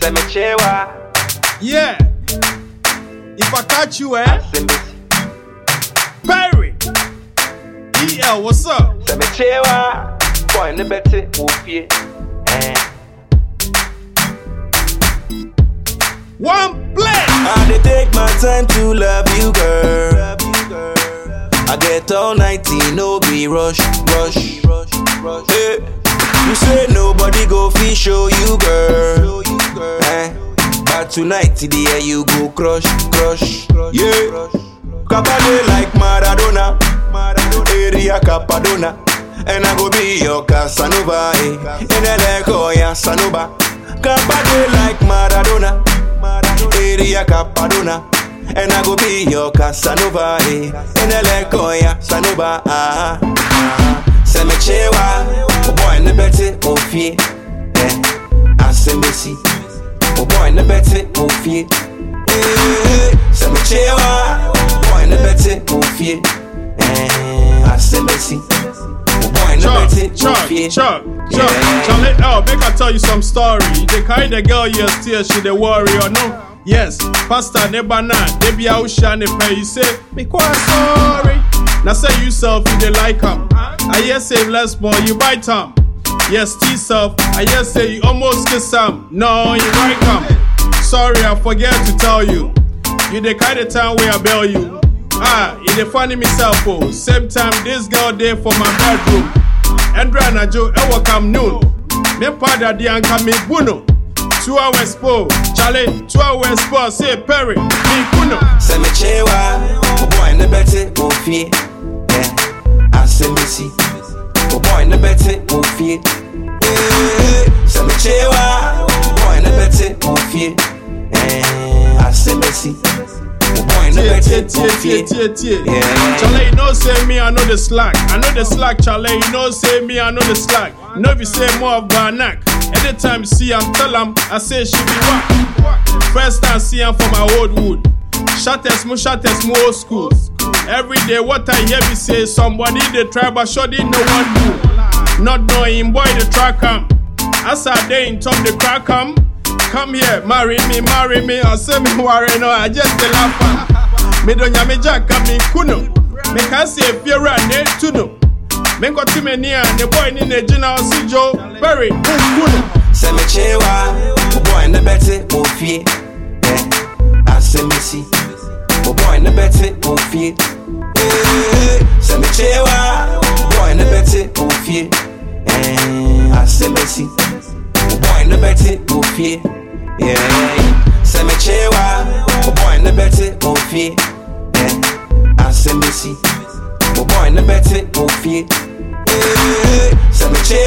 Sɛ mekyewa Yeah. If I catch you, eh? asɛm bɛsi Perry. EL, what's up? Sɛ mekyewa boy ne bɛte wɔ fie ɛn One play. I dey take my time to love you, girl. I get all nighty, no be rush, rush, rush, rush. Hey, you say nobody go fi show you, girl. Eh, but tonight, the air you go crush, crush, yeah. Kabade like Maradona, area Capadona. And I go be your Casanova, eh. And I like ya Sanova. Kabade like Maradona, area Capadona. And I go be your Casanova, eh. And I like ya Sanova, ah. ah. Send me chewa, oh boy, ne bete, oh fie, eh. I send me see, oh boy, ne bete, oh fie. Eh, send me chewa, oh boy, ne bete, oh fie, eh. I send me see. Oh boy, no Chuck, better, Chuck, yeah. Chuck, Chuck. Yeah. Charlie, oh, make I tell you some story. They carry the girl, yes, still she the warrior, no? Yes, Pastor Nebana, they be out shining pay. You say, me quite sorry. Now say you self, you they like him. I hear say less more, you bite him. Yes, T self, I hear say you almost kiss him. No, you right him. Sorry, I forget to tell you. You the kind of time where I bail you. Ah, you the funny myself, oh. Same time, this girl there for my bedroom. Andra na Joe, ewa come noon. Me pada di anka me buno. Two hours po, Charlie, two hours po, say Perry, me kuno. Send me chewa, oh boy, no better, oh fie. Yeah, I send me see. Oh boy, no better, oh fie. Eh, Send me chewa, oh boy, no better, oh fie. Eh, I send me see. Oh boy, no Tie, tie, better, tie, oh tie, fie. tie, tie. Yeah. Charlie, you know say me, I know the slack. I know the slack, Charlie, you know say me, I know the slack. You know if you say more of Barnack. Anytime you see am, tell am, I say she be whack. First time see am for my old wood. Shatters mo, shatters mo old school. Every day what I hear me say, somebody they try but shoddy no one do. Not knowing boy the track am. As I day in top the crack am. Come here, marry me, marry me, or say me worry no, I just the laugh am. Me do nyame jacka me kuno. Me can say fiera ne tuno. Me got to me near the boy ni ne jina si Joe Perry kuno. Send me chewa, oh boy, no better, oh fie. Yeah, I send me see. Oh boy, no better, oh fie. Eh, Send me chewa, oh boy, no better, oh fie. Eh, I send me see. Oh boy, no better, oh fie. Yeah, send me chewa, oh boy, no better, oh fie. Yeah, I send me see. Oh boy, no better, oh fie. Eh, Send me chewa.